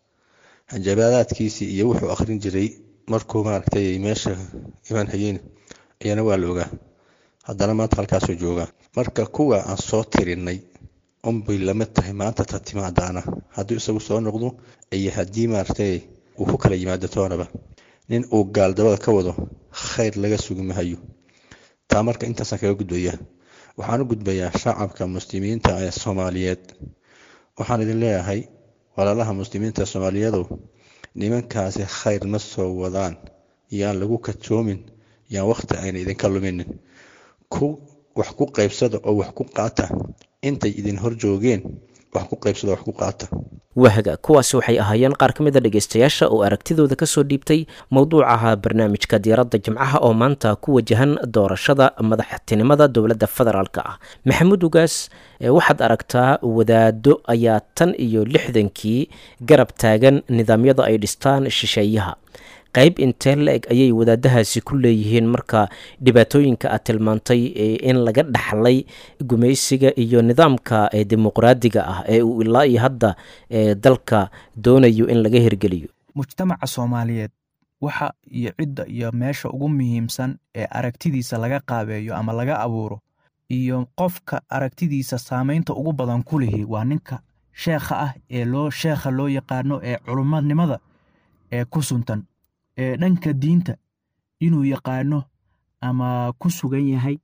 H: hanjabaadaadkiisii iyo wuxuu akhrin jiray markuu maaragtay meesha imaan hayeen ayaana waa la ogaa haddana maanta halkaasuu joogaa marka kuwa aan soo tirinay unbay lama tahay maanta ta timaadaana hadduu isagu soo noqdo iyo haddii maaragtay uu ku kala yimaado toonaba nin uu gaaldabada ka wado khayr laga sugi mahayo taa marka intaasaan kaga gudbaya waxaan u gudbayaa shacabka muslimiinta ee soomaaliyeed waxaan idin leeyahay walaalaha muslimiinta soomaaliyeedow nimankaasi khayr ma soo wadaan yaan lagu kajoomin yaan wakhti ayna idinka luminin ku wax ku qaybsada oo wax ku qaata intay idin hor joogeen wax ku qaybsada wax ku qaata
B: wahaga kuwaasi waxay ahaayeen qaar ka mid a dhegeystayaasha oo aragtidooda kasoo dhiibtay mowduucaha barnaamijka diyaaradda jimcaha oo maanta ku wajahan doorashada madaxtinimada dowladda federaalk ah maxamuud ugaas waxaad aragtaa wadaado ayaa tan iyo lixdankii garab taagan nidaamyada ay dhistaan shisheeyaha qayb intee la-eg ayay wadaadahaasi ku leeyihiin marka dhibaatooyinka aad tilmaantay in laga dhaxlay gumaysiga iyo nidaamka dimuqraadiga ah ee uu ilaa iyo hadda dalka doonayo in laga hirgeliyo
D: mujtamaca soomaaliyeed waxa iyo cidda iyo meesha ugu muhiimsan ee aragtidiisa laga qaabeeyo ama laga abuuro iyo qofka aragtidiisa saamaynta ugu badan ku lihi waa ninka sheekha ah ee loo sheekha loo yaqaano ee culummadnimada ee ku suntan ee dhanka diinta inuu yaqaano ama ku sugan yahay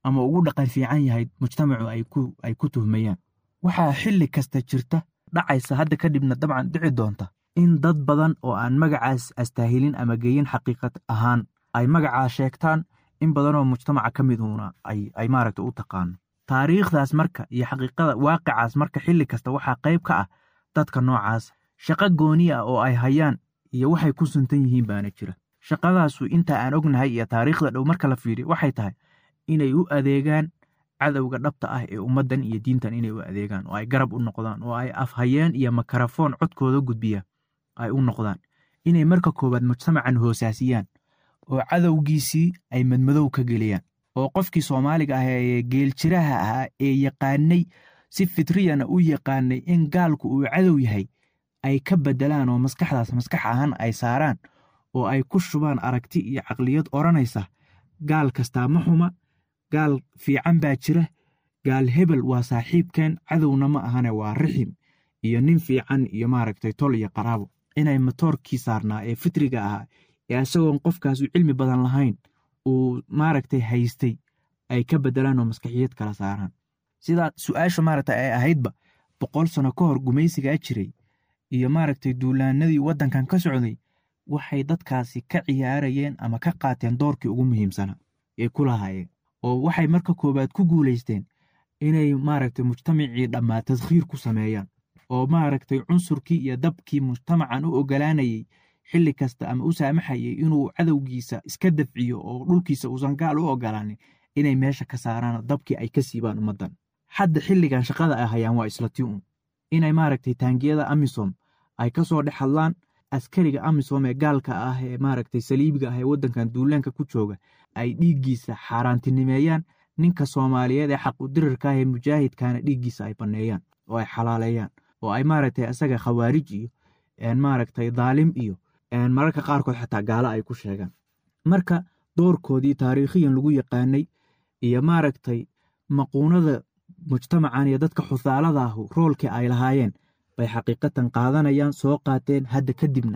D: ama ugu dhaqan fiican yahay mujtamacu ay ku ay ku tuhmayaan waxaa xilli kasta jirta dhacaysa hadda kadibna dabcan dhici doonta in dad badan oo aan magacaas astaahilin ama geyin xaqiiqad ahaan ay magacaa sheegtaan in badanoo mujtamaca ka miduuna ay ay maaragta u taqaano taariikhdaas marka iyo xaqiiqada waaqicaas marka xilli kasta waxaa qayb ka ah dadka noocaas shaqo gooni ah oo ay hayaan iyo waxay ku suntan yihiin baana jira shaqadaasu inta aan ognahay iyo taariikhda dhow marka la fiiriyo waxay tahay inay u adeegaan cadowga dhabta ah ee ummaddan iyo diintan inay u adeegaan oo ay garab u noqdaan oo ay afhayeen iyo makarafoon codkooda gudbiya ay u noqdaan inay marka koowaad mujtamacan hoosaasiyaan oo cadowgiisii ay madmadow ka geliyaan oo qofkii soomaaliga ah ee geeljiraha ahaa ee yaqaanay si fitriyana u yaqaanay in gaalku uu cadow yahay ay ka bedelaan oo maskaxdaas maskax ahaan ay saaraan oo ay ku shubaan aragti iyo caqliyad odhanaysa gaal kastaa ma xuma gaal fiican baa jira gaal hebel waa saaxiibkeen cadowna ma ahane waa rixim iyo nin fiican iyo maaragtay tol iyo qaraabo inay matoorkii saarnaa ee fitriga ahaa ee isagoon qofkaasu cilmi badan lahayn uu maaragtay haystay ay ka bedelaan oo maskaxiyad kala saaraan sidaa su-aasha maaragtay ay ahaydba boqol sano ka hor gumaysigaa jiray iyo maaragtay duulaanadii waddankan ka socday waxay dadkaasi ka ciyaarayeen ama ka qaateen doorkii ugu muhiimsanaa ee ku lahaayeen oo waxay marka koowaad ku guulaysteen inay maaragtay mujtamacii dhammaa tadkhiir ku sameeyaan oo maaragtay cunsurkii iyo dabkii mujtamacan u ogolaanayey xilli kasta ama u saamaxayay inuu cadowgiisa iska dafciyo oo dhulkiisa uusan gaal u ogolaanin inay meesha ka saaraan dabkii ay ka siibaan ummaddan hadda xilligan shaqada ay hayaan waa isla ti un inay maaragtay taangiyada amisom ay ka soo dhex hadlaan askariga amisom ee gaalka ah ee maaragtay saliibiga ah ee waddankan duulaanka ku jooga ay dhiiggiisa xaaraantinimeeyaan ninka soomaaliyeed ee xaqudirirka ah ee mujaahidkana dhiiggiisa ay banneeyaan oo ay xalaaleeyaan oo ay maaragtay isaga khawaarij iyo maaragtay daalim iyo mararka qaarkood xataa gaalo ay ku sheegaan marka doorkoodii taariikhiyan lagu yaqaanay iyo maaragtay maquunada mujtamacan iyo dadka xusaalada ahu roolkii ay lahaayeen bay xaqiiqatan qaadanayaan soo qaateen hadda kadibna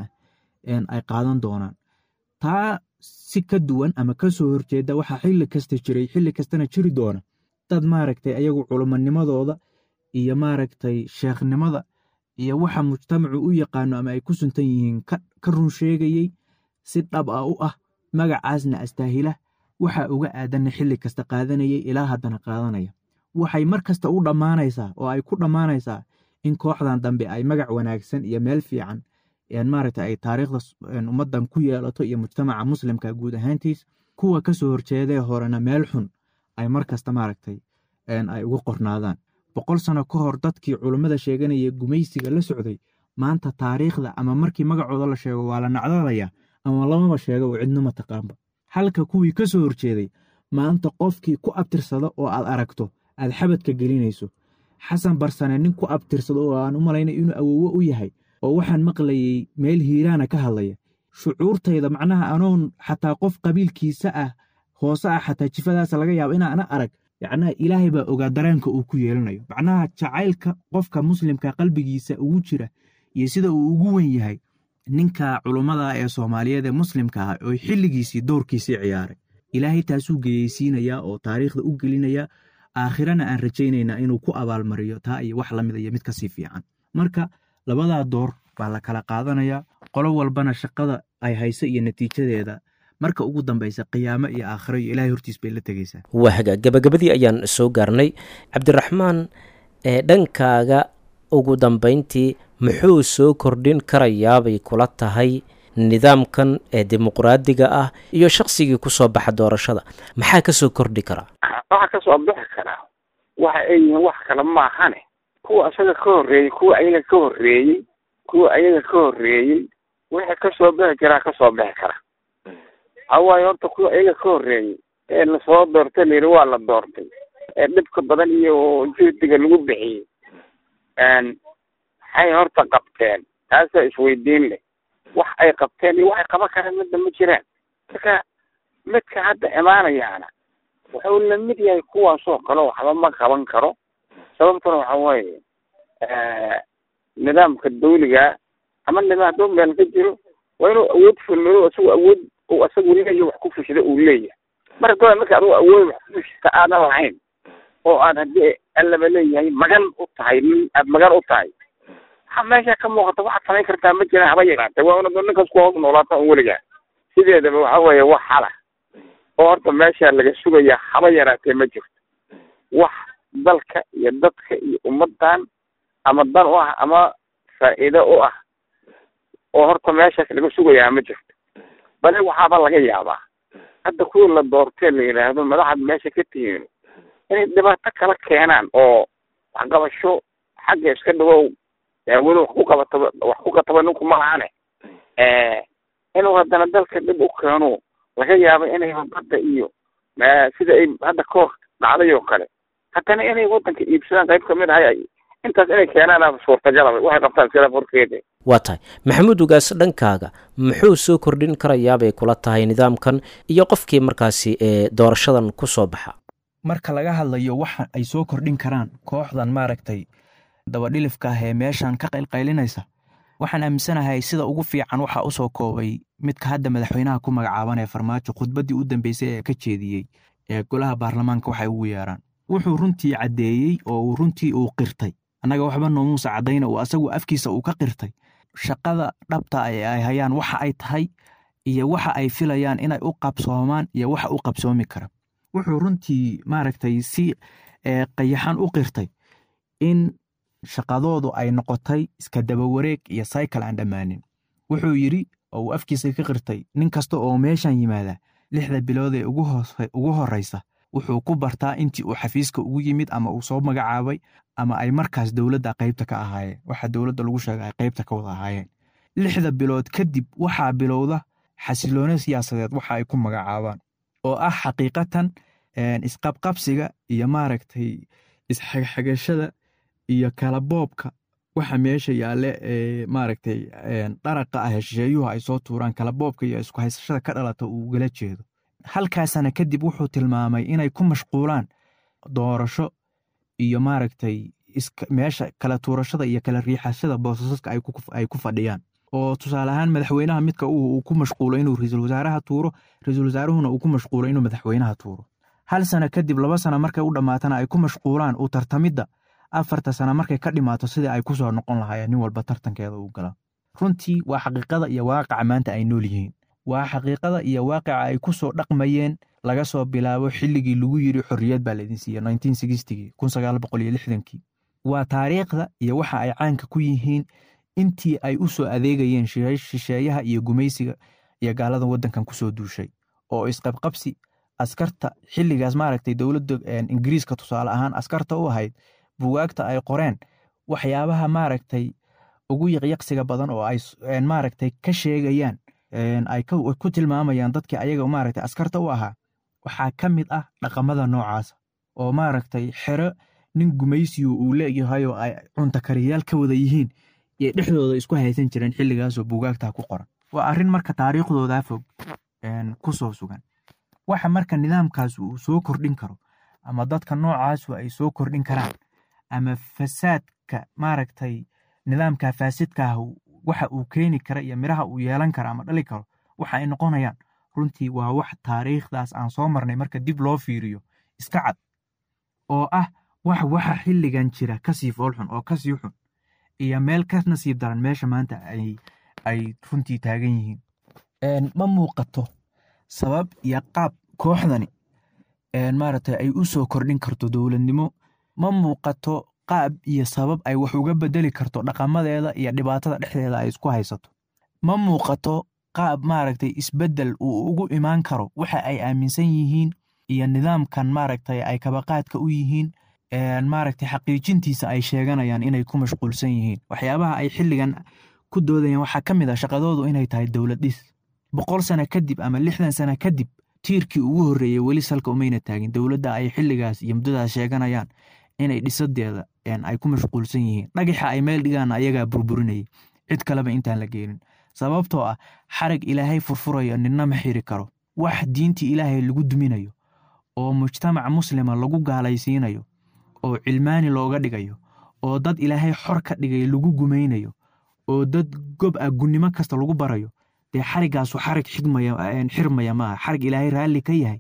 D: ay qaadan doonaan taa si ka duwan ama ka soo horjeeda waxaa xilli kasta jiray xilli kastana jiri doona dad maaragtay ayagu culumanimadooda iyo maaragtay sheekhnimada iyo waxa mujtamacu u yaqaano ama ay ku suntan yihiin ka run sheegayey si dhab ah u ah magacaasna astaahila waxa uga aadanna xilli kasta qaadanayay ilaa haddana qaadanaya waxay mar kasta u dhammaanaysaa oo ay ku dhammaanaysaa in kooxdan dambe ay magac wanaagsan iyo meel fiican maaragta ay taariikhda ummaddan ku yeelato iyo mujtamaca muslimka guud ahaantiis kuwa ka soo horjeedee horena meel xun ay mar kasta maaragtay ay ugu qornaadaan boqol sano ka hor dadkii culummada sheeganaya gumaysiga la socday maanta taariikhda ama markii magacooda la sheego waa la nacdalaya ama lamaba sheego oo cidnoma taqaanba halka kuwii ka soo horjeeday maanta qofkii ku abtirsada oo aad aragto aad xabadka gelinayso xasan barsane nin ku abtirsado oo aan u malaynay inuu awowo u yahay oo waxaan maqlayey meel hiiraana ka hadlaya shucuurtayda macnaha anoon xataa qof qabiilkiisa ah hoose ah xataa jifadaas laga yaabo inaana arag yacnaha ilaahay baa ogaa dareenka uu ku yeelanayo macnaha jacaylka qofka muslimka qalbigiisa ugu jira iyo sida uu ugu wen yahay ninka culummada ee soomaaliyeed ee muslimka ah oo xilligiisii doorkiisii ciyaaray ilaahay taasuu geyeysiinayaa oo taariikhda u gelinayaa aakhirana aan rajaynaynaa inuu ku abaalmariyo taa iyo wax lamid iyo mid kasii fiican marka labadaa door baa la kala qaadanayaa qolo walbana shaqada ay hayso iyo natiijadeeda marka ugu dambaysa qiyaamo iyo aakhiro iyo ilahay hortiis bay la tegeysaa
B: waa hagaag gabagabadii ayaan soo gaarnay cabdiraxmaan ee dhankaaga ugu dambayntii muxuu soo kordhin karayaabay kula tahay nidaamkan ee dimuqraadiga ah iyo shaqsigii kusoo baxa doorashada maxaa ka soo kordhi karaa
C: waxaa kasoo bixi karaa waxa ay yihiin wax kale maahane kuwa isaga ka horreeyey kuwa ayaga ka horreeyey kuwa ayaga ka horreeyey wixii kasoo bixi karaa kasoo bixi kara hawaayo horta kuwa ayaga ka horreeyey ee lasoo doortay layidhi waa la doortay ee dhibka badan iyo juhdiga lagu bixiyey maxay horta qabteen taasaa isweydiin leh wax ay qabteen iyo waxay qaban karaan midda ma jiraan marka midka hadda imaanayaana wuxuu lamid yahay kuwaasoo kale waxba ma qaban karo sababtuna waxa weeye nidaamka dawliga ama nidaam hadduu meel ka jiro waa inuu awood fulmado isagu awood uu isagu leeyahay wax ku fushida uu leeyahay marka doa marka adigu awood wax kudushita aadan lahayn oo aad haddii allaba leeyahay magan u tahay nin aad magan u tahay waxa meesha ka muuqata waxaad samayn kartaa ma jiraan haba yaraatee waa una ninkaas ku hoos noolaata un weligaa sideedaba waxa weeye wax xala oo horta meesha laga sugayaa haba yaraatee ma jirto wax dalka iyo dadka iyo ummadan ama dan u ah ama faa'iido u ah oo horta meeshaas laga sugayaa ma jirto bale waxaaba laga yaabaa hadda kuwii la doortee la yidhaahdo madaxaad meesha ka tihiin inay dhibaato kala keenaan oo waxqabasho xagga iska dhawow weli wax ku qabato wax ku qataba ninku ma lahane inuu haddana dalka dhib u keeno laga yaabo inay badda iyo sida ay hadda kahor dhacday oo kale haddana inay waddanka iibsadaan qayb kamid ahay intaas inay keenaan suurtagalaba waxay qabtaan sila horkeeda
B: waa tahay maxamuud ugaas dhankaaga muxuu soo kordhin karayaabay kula tahay nidaamkan iyo qofkii markaasi ee doorashadan ku soo baxa
D: marka laga hadlayo waxa ay soo kordhin karaan kooxdan maaragtay dabadhilifka ah ee meeshan ka qaylqaylinaysa waxaan aaminsanahay sida ugu fiican waxaa u soo koobay midka hadda madaxweynaha ku magacaaban ee farmaajo khudbaddii u dambeysay ee ka jeediyey ee golaha baarlamaanka waxay ugu yeeraan wuxuu runtii caddeeyey oo uu runtii uu qirtay annaga waxba noomuusa caddayna uu asagu afkiisa uu ka qirtay shaqada dhabta ee ay hayaan waxa ay tahay iyo waxa ay filayaan inay u qabsoomaan iyo waxa u qabsoomi kara wuxuu runtii maaragtay si qayaxan u qirtay in shaqadoodu ay noqotay iska dabawareeg iyo cycle aan dhammaanin wuxuu yidri oo uu afkiisa ka qirtay nin kasta oo meeshan yimaada lixda bilood ee ugu horreysa wuxuu ku bartaa intii uu xafiiska ugu yimid ama uu soo magacaabay ama ay markaas dowladda qaybta ka ahaayeen waxa dowladda lagu sheega ay qaybta ka wada ahaayeen lixda bilood kadib waxaa bilowda xasiloone siyaasadeed waxa ay ku magacaabaan oo ah xaqiiqatan isqabqabsiga iyo maaragtay isxagxagashada iyo kalaboobka waxa meesha yaale ee maaragtay dharaqa ah hesheeyuhu ay soo tuuraan kalaboobka iyo isku haysashada ka dhalata uu ugala jeedo halkaasana kadib wuxuu tilmaamay inay ku mashquulaan doorasho iyo maaragtay meesha kala tuurashada iyo kala riixashada boosasaska ay ku fadhiyaan oo tusaale ahaan madaxweynaha midka uu ku mashquulo inuu ra-iisul wasaaraha tuuro ra-iisul wasaaruhuna uu ku mashquulo inuu madaxweynaha tuuro hal sano kadib laba sano markay u dhammaatana ay ku mashquulaan uu tartamidda afarta sano markay ka dhimaato sidii ay kusoo noqon lahaayeen nin walba tartankeeda uu gala runtii waa xaqiiqada iyo waaqaca maanta ay nool yihiin waa xaqiiqada iyo waaqica ay ku soo dhaqmayeen laga soo bilaabo xilligii lagu yiri xorriyad baa laydin siiye kii waa taariikhda iyo waxa ay caanka ku yihiin intii ay u soo adeegayeen shisheeyaha iyo gumaysiga iyo gaalada waddankan kusoo duushay oo isqabqabsi askarta xilligaas maaragtay dowladda ingiriiska tusaale ahaan askarta u ahayd buwaagta ay qoreen waxyaabaha maaragtay ugu yaqyaqsiga badan oo ay maaragtay ka sheegayaan ay ku tilmaamayaan dadkii ayaga maaragtay askarta u ahaa waxaa ka mid ah dhaqamada noocaasa oo maaragtay xero nin gumaysiyu uu leeyahay oo ay cuntakariyaal ka wada yihiin iyo dhexdooda isku haysan jireen xilligaasoo bugaagtaa ku qoran waa arrin marka taariikhdoodaa fog ku soo sugan waxa marka nidaamkaas uu soo kordhin karo ama dadka noocaasu ay soo kordhin karaan ama fasaadka maaragtay nidaamka faasidkaah waxa uu keeni kara iyo miraha uu yeelan kara ama dhali karo waxa ay noqonayaan runtii waa wax taariikhdaas aan soo marnay marka dib loo fiiriyo iska cad oo ah wax waxa xilligan jira kasii foolxun oo kasii xun iyo meel ka nasiib daran meesha maanta ay runtii taagan yihiin ma muuqato sabab iyo qaab kooxdani maaragtay ay u soo kordhin karto dowladnimo ma muuqato qaab iyo sabab ay wax uga bedeli karto dhaqamadeeda iyo dhibaatada dhexdeeda ay isku haysato ma muuqato qaab maaragtay isbeddel uu ugu imaan karo waxa ay aaminsan yihiin iyo nidaamkan maaragtay ay kabaqaadka u yihiin maaragtay xaqiijintiisa ay sheeganayaan inay ku mashquulsan yihiin waxyaabaha ay xilligan ku doodayaan waxaa ka mid ah shaqadoodu inay tahay dowlad dhis boqol sano kadib ama lixdan sano kadib tiirkii ugu horreeyey weli salka umayna taagin dowladda ay xilligaas iyo muddadaas sheeganayaan inay dhisadeeda ay ku mashquulsan yihiin dhagaxa ay meel dhigaan ayagaa burburinayay cid kaleba intaan la geenin sababtoo ah xarag ilaahay furfurayo ninna ma xiri karo wax diintii ilaahay lagu duminayo oo mujtamac muslima lagu gaalaysiinayo oo cilmaani looga dhigayo oo dad ilaahay xor ka dhigay lagu gumaynayo oo dad gob ah gunnimo kasta lagu barayo dee xarigaasu xarig xirmaya maaha xarig ilaahay raalli ka yahay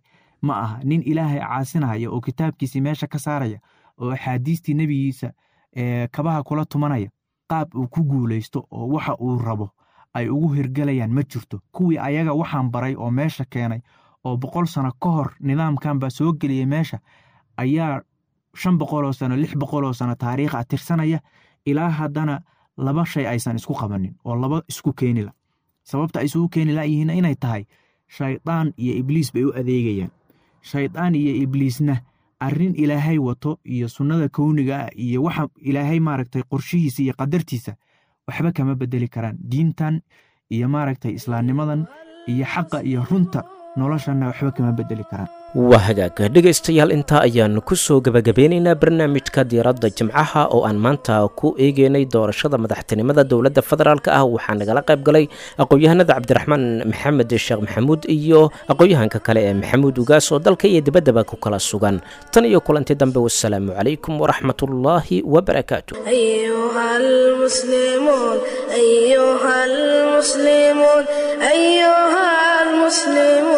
D: ma aha nin ilaahay caasinaya oo kitaabkiisii meesha ka saaraya oo axaadiistii nebigiisa kabaha kula tumanaya qaab uu ku guulaysto oo waxa uu rabo ay ugu hirgelayaan ma jirto kuwii ayaga waxaan baray oo meesha keenay oo boqol sano ka hor nidaamkan baa soo geliyey meesha ayaa shan boqoloo sano lix boqoloo sano taariikha tirsanaya ilaa haddana laba shay aysan isku qabanin oo laba isku keenila sababta ay isugu keeni layihiin inay tahay shaydaan iyo ibliis bay u adeegayaan shaydaan iyo ibliisna arrin ilaahay wato iyo sunnada kowniga ah iyo waxa ilaahay maaragtay qorshihiisa iyo qadartiisa waxba kama bedeli karaan diintan iyo maaragtay islaamnimadan iyo xaqa iyo runta noloshanna waxba kama bedeli karaan
B: waa hagaag dhegaystayaal intaa ayaanu ku soo gebagabeynaynaa barnaamijka diiradda jimcaha oo aan maanta ku eegeynay doorashada madaxtinimada dowladda federaalk ah waxaa nagala qayb galay aqoon-yahanada cabdiraxmaan maxamed sheekh maxamuud iyo aqoon-yahanka kale ee maxamuud ugaas oo dalka iyo dibaddaba ku kala sugan tan iyo kulanti dambe wasalaamu calaykum waraxmatullaahi wabarakaatu
A: أيها المسلمون أيها المسلمون أيها المسلمون